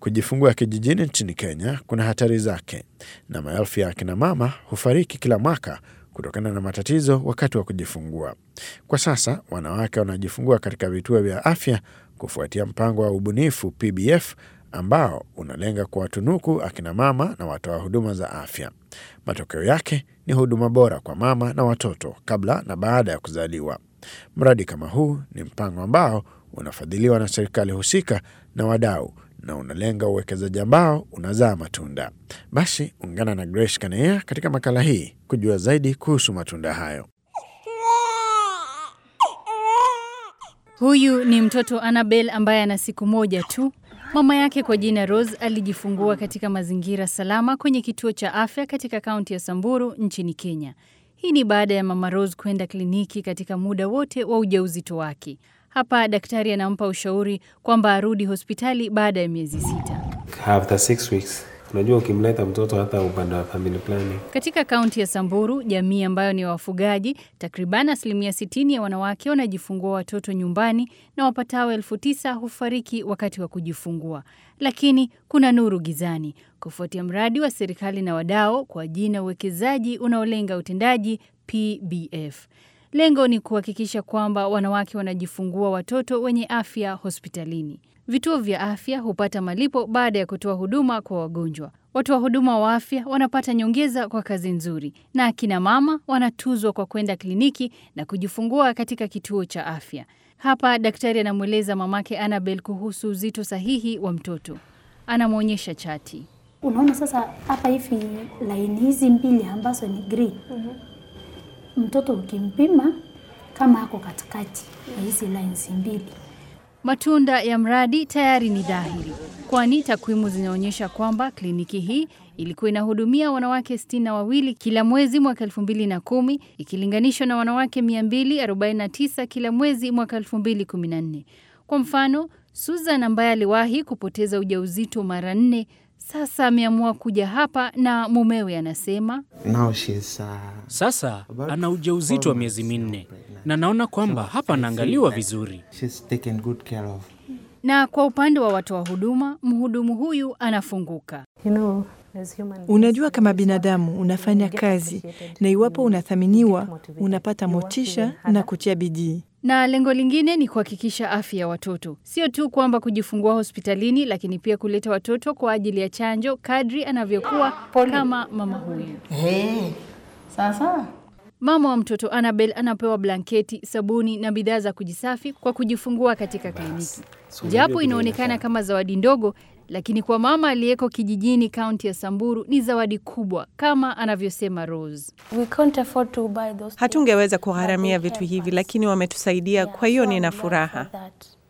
Kujifungua kijijini nchini Kenya kuna hatari zake, na maelfu ya akina mama hufariki kila mwaka kutokana na matatizo wakati wa kujifungua. Kwa sasa wanawake wanajifungua katika vituo vya afya kufuatia mpango wa ubunifu PBF ambao unalenga kuwatunuku akina mama na watoa huduma za afya. Matokeo yake ni huduma bora kwa mama na watoto kabla na baada ya kuzaliwa. Mradi kama huu ni mpango ambao unafadhiliwa na serikali husika na wadau na unalenga uwekezaji ambao unazaa matunda. Basi ungana na Grace Kanea katika makala hii kujua zaidi kuhusu matunda hayo. Huyu ni mtoto Annabel ambaye ana siku moja tu. Mama yake kwa jina Rose alijifungua katika mazingira salama kwenye kituo cha afya katika kaunti ya Samburu nchini Kenya. Hii ni baada ya mama Rose kwenda kliniki katika muda wote wa ujauzito wake. Hapa daktari anampa ushauri kwamba arudi hospitali baada ya miezi sita. After six weeks, unajua ukimleta mtoto hata upande wa family planning. Katika kaunti ya Samburu, jamii ambayo ni wafugaji, takriban asilimia 60 ya wanawake wanajifungua watoto nyumbani na wapatao elfu tisa hufariki wakati wa kujifungua. Lakini kuna nuru gizani, kufuatia mradi wa serikali na wadau kwa jina uwekezaji unaolenga utendaji PBF. Lengo ni kuhakikisha kwamba wanawake wanajifungua watoto wenye afya hospitalini. Vituo vya afya hupata malipo baada ya kutoa huduma kwa wagonjwa. Watoa huduma wa afya wanapata nyongeza kwa kazi nzuri, na akina mama wanatuzwa kwa kwenda kliniki na kujifungua katika kituo cha afya. Hapa daktari anamweleza mamake Annabel kuhusu uzito sahihi wa mtoto. Anamwonyesha chati. Unaona sasa hapa hivi laini hizi mbili ambazo ni green. Mtoto ukimpima kama ako katikati ya hizi lines mbili. Matunda ya mradi tayari ni dhahiri, kwani takwimu zinaonyesha kwamba kliniki hii ilikuwa inahudumia wanawake sitini na wawili kila mwezi mwaka elfu mbili na kumi ikilinganishwa na wanawake 249 kila mwezi mwaka elfu mbili kumi na nne. Kwa mfano, Susan ambaye aliwahi kupoteza ujauzito mara nne sasa ameamua kuja hapa na mumewe anasema Now she's, uh, Sasa ana ujauzito wa miezi minne na naona kwamba hapa anaangaliwa vizuri. she's taken good care of. na kwa upande wa watoa huduma, mhudumu huyu anafunguka. Unajua, kama binadamu unafanya kazi, na iwapo unathaminiwa, unapata motisha na kutia bidii. Na lengo lingine ni kuhakikisha afya ya watoto, sio tu kwamba kujifungua hospitalini, lakini pia kuleta watoto kwa ajili ya chanjo kadri anavyokuwa, kama mama huyu. Sasa Mama wa mtoto Annabel anapewa blanketi, sabuni na bidhaa za kujisafi kwa kujifungua katika kliniki. Japo inaonekana kama zawadi ndogo, lakini kwa mama aliyeko kijijini kaunti ya Samburu ni zawadi kubwa, kama anavyosema Rose. we can't afford to buy those Hatungeweza kugharamia vitu hivi, lakini wametusaidia, kwa hiyo nina furaha. that.